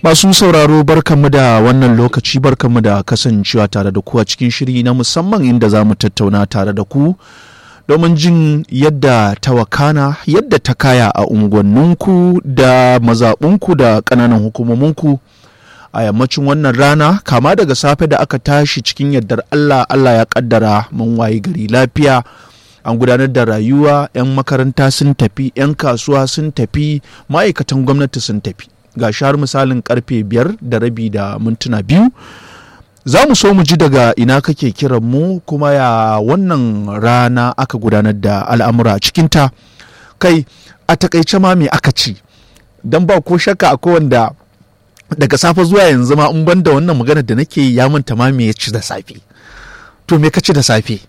Masu sauraro barkanmu da wannan lokaci barkanmu da kasancewa tare da ku a cikin shiri na musamman inda za mu tattauna tare da ku domin jin yadda ta wakana yadda ta kaya a unguwanninku da mazaɓunku da ƙananan hukumominku a yammacin wannan rana kama daga safe da aka tashi cikin yardar Allah Allah ya kaddara mun wayi gari lafiya an gudanar da rayuwa 'yan makaranta sun tafi 'yan kasuwa sun tafi ma'aikatan gwamnati sun tafi ga har misalin karfe biyar da rabi da mintuna biyu za mu so mu ji daga ina kake kiran mu kuma ya wannan rana aka gudanar da al'amura a cikinta kai a takaice ma me aka ci don ba ko shakka akwai wanda daga safe zuwa yanzu ma in ban da wannan magana da nake yi ya manta ma me ya ci da safe to me ka ci da safe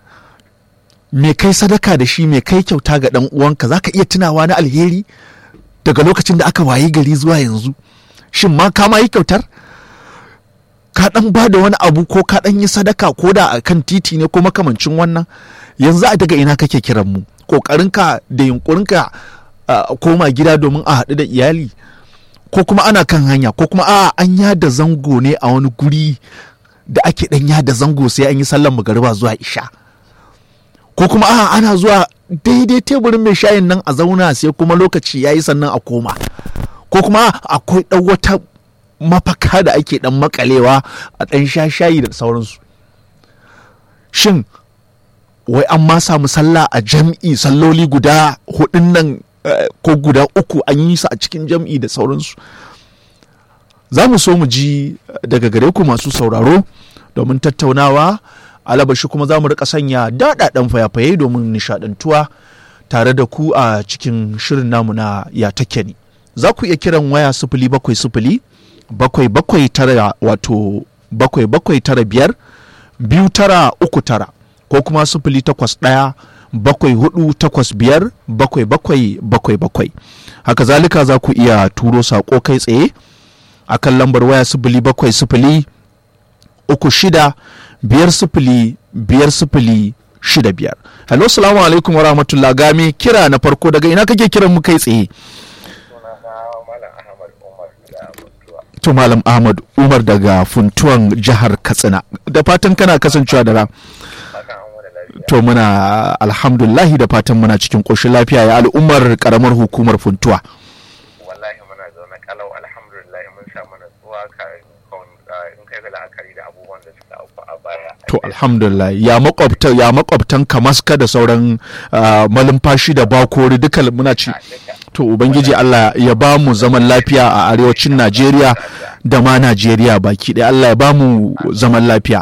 me kai sadaka da shi me kai kyauta ga dan uwanka zaka iya tunawa na alheri daga lokacin da aka wayi gari zuwa yanzu shin ma ka ma yi kyautar ka dan ba da wani abu ko ka dan yi sadaka ko da a kan titi ne ko makamancin wannan yanzu a daga ina kake kiran mu kokarinka da yunkurinka koma gida domin a haɗu da iyali ko kuma ana kan hanya ko kuma a an yada zango ne a wani guri da ake dan yada zango sai an yi sallan magariba zuwa isha ko kuma a ana zuwa daidai teburin mai shayin nan a zauna sai kuma lokaci ya yi sannan a koma ko kuma akwai ɗan wata mafaka da ake ɗan makalewa a ɗan sha shayi da sauransu shin wai an ma samu sallah a jam'i salloli guda hudun nan ko guda uku an yi su a cikin jam'i da sauransu za mu so mu ji daga gare ku masu sauraro domin tattaunawa alabashi kuma za mu rika sanya daɗaɗen fayafaye domin nishaɗantuwa tare da ku a cikin shirin namu na ya take ni za ku iya kiran waya sifili bakwai sifili bakwai bakwai tara wato bakwai bakwai tara biyar biyu tara uku tara ko kuma sifili takwas ɗaya bakwai hudu takwas biyar bakwai bakwai bakwai bakwai haka zalika za ku iya turo saƙo kai tsaye akan lambar waya sifili bakwai sifili uku shida biyar sifili biyar sifili shida biyar hello salamu alaikum wa rahmatullah game kira na farko daga ina kake kiran mu kai tsaye to malam ahmad umar daga funtuwan jihar katsina da fatan kana kasancewa da ra to muna alhamdulahi da fatan muna cikin ƙoshin lafiya ya al'ummar karamar hukumar funtuwa wallahi muna zaune kalau alhamdulillah mun samu natsuwa in kai ga la'akari da abubuwan da suka auku a baya to alhamdulillah ya makwabta ya makwabtan kamaska da sauran malumfashi da bakori duka muna ci to ubangiji Allah ya ba mu zaman lafiya a arewacin Najeriya da ma Najeriya baki ɗaya Allah ya ba mu zaman lafiya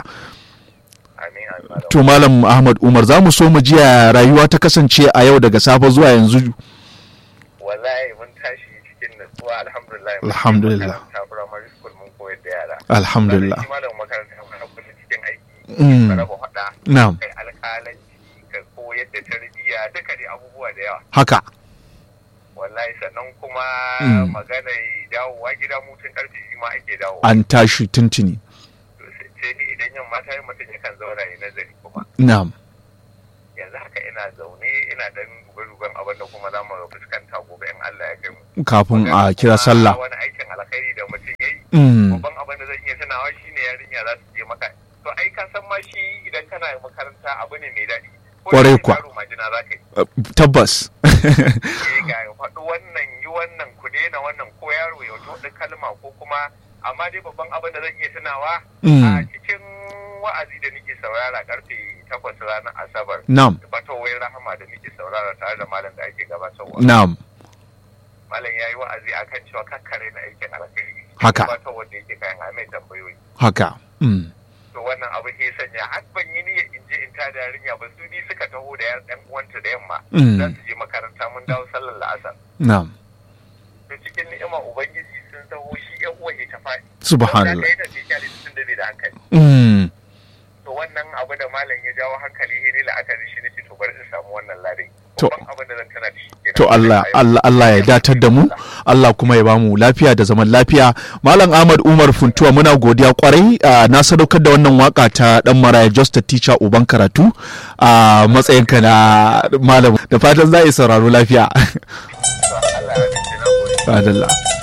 to malam Ahmad Umar za mu so mu jiya rayuwa ta kasance a yau daga safe zuwa yanzu wallahi mun tashi cikin natsuwa alhamdulillah alhamdulillah primary school mun koyar da yara alhamdulillah malam makaranta mun kullum cikin aiki ka raba hada na'am kai alƙalanci ka koyar da tarbiyya duka dai abubuwa da yawa haka wallahi sannan kuma magana dawowa gida mutun karfe ma ake dawo an tashi tuntuni sai ni idan yamma ta yi mutum yakan zauna ya nazari kuma na'am yanzu haka ina zaune ina dan duban abin da kuma za mu fuskanta gobe in Allah ya kai mu kafin a kira sallah wani aikin alkhairi da mutum yayi Mm. babban abin da zan iya tunawa shine yarinya za su je maka to ai ka san ma shi idan kana makaranta abu ne mai daɗi Ko Kwarai da kuwa. yaro majina za ka yi tabbas eh ga faɗi wannan yi wannan ku daina wannan ko yaro ya wata kalma ko kuma amma dai babban abin da zan iya tunawa Mm. a cikin wa'azi da nake saurara karfe takwas ranar asabar na'am batowai rahama da nake saurara tare da malam da ake gabatarwa na'am malam ya yi wa'azi akan cewa kakkare na aikin alkhairi Haka. gabatar wanda yake kayan a mai tambayoyi haka Mm. to wannan abu ke sanya har ban yi niyyar in je in ta da yarinya ba su bi suka taho da yan ɗan uwanta da yamma Mm. za su je makaranta mun dawo sallar la'asar na'am to cikin ni'ima ubangiji sun taho shi yan uwa ya ta faɗi subhanallah da ta kyale sun da bai da hankali Mm. to wannan abu da malam ya jawo hankali ne la'akari shi nake to bari in samu wannan ladai To- babban abin da zan tana da shi kenan. to Allah Allah Allah ya datar da mu Allah kuma ya bamu lafiya da zaman lafiya Malam Ahmad Umar Funtuwa muna godiya kwarai ah, na sadaukar da wannan waka ta dan maraya just a teacher uban karatu a matsayinka na malam da fatan za a yi sauraro lafiya Allah ya dace na gode Adalla